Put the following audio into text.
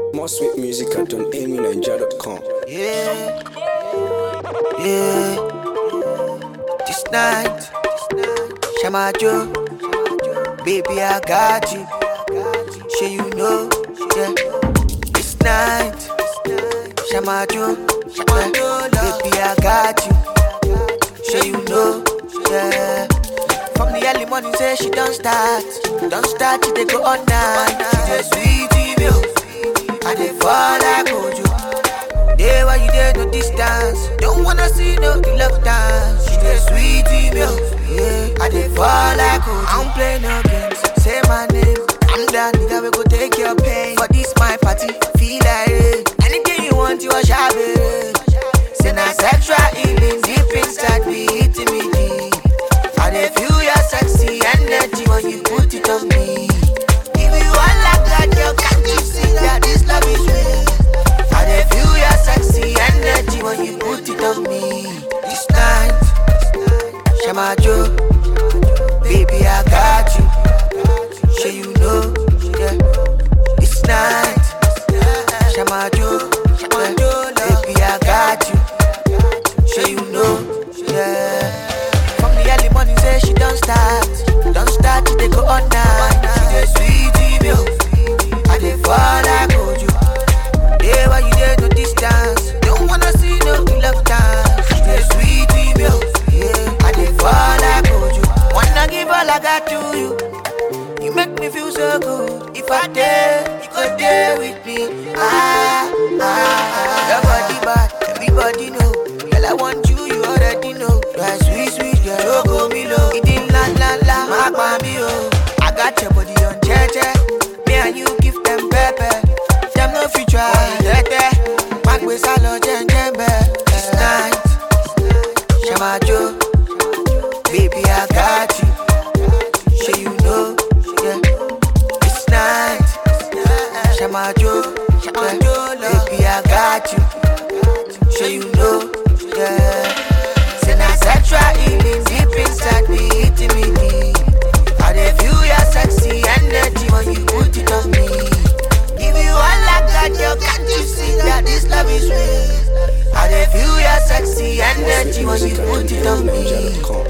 More sweet music at donamynigeria.com. Yeah, yeah. This night, Shama Joe, baby I got you. Sure you know, yeah. This night, Shama Joe, yeah. baby I got you. Sure you know, yeah. From the early morning say she don't start, don't start till they go all night. She just sweet email, I dey fall like Ojo. Day why you there no distance. Don't wanna see no reluctance. She dey sweet email. Yeah, I dey fall like Ojo. I don't play no games. Say my name. I'm that nigga we go take your pain. For this my party, feel like it. Anything you want, you a shabby. Say na sexual healing deep inside me, hitting me deep. I dey feel your sexy energy when you put it on me. If you want like that, girl, can't you see that this love is real? I dey feel your sexy energy when you put it on me. This night, Shama Joe, baby I got you. Sure you know, yeah. This night, Shama Joe, yeah. baby I got you. Sure you know, yeah. From the early morning say she don't start, don't start till they go all night. She dey sweet email, I dey fall like Ojo. Day why you there no distance, don't wanna see no reluctance. She dey sweet email, yeah, I dey fall like Ojo. Wanna give all I got to you, you make me feel so good. If I dare, you go there with me. Ah, ah, ah. Your body bad, everybody know. Girl, I want you, you already know. You are sweet, sweet girl. Choco me low. It did la la la, my baby oh. I got your body on cheche. Me and you give them pepper. Them no future, tete. Back with salon, jen jen This night, Shama Joe, baby I got you. Sure you know, yeah. This night, Shama Joe, yeah. baby I got you. Sure you know, yeah. Say na sexual healing deep inside me, hitting me deep. I dey feel your sexy energy when you put it on me. Give you all I got, girl, can't you see that this love is real? I dey feel your sexy energy when you put it on me. donamynigeria.com.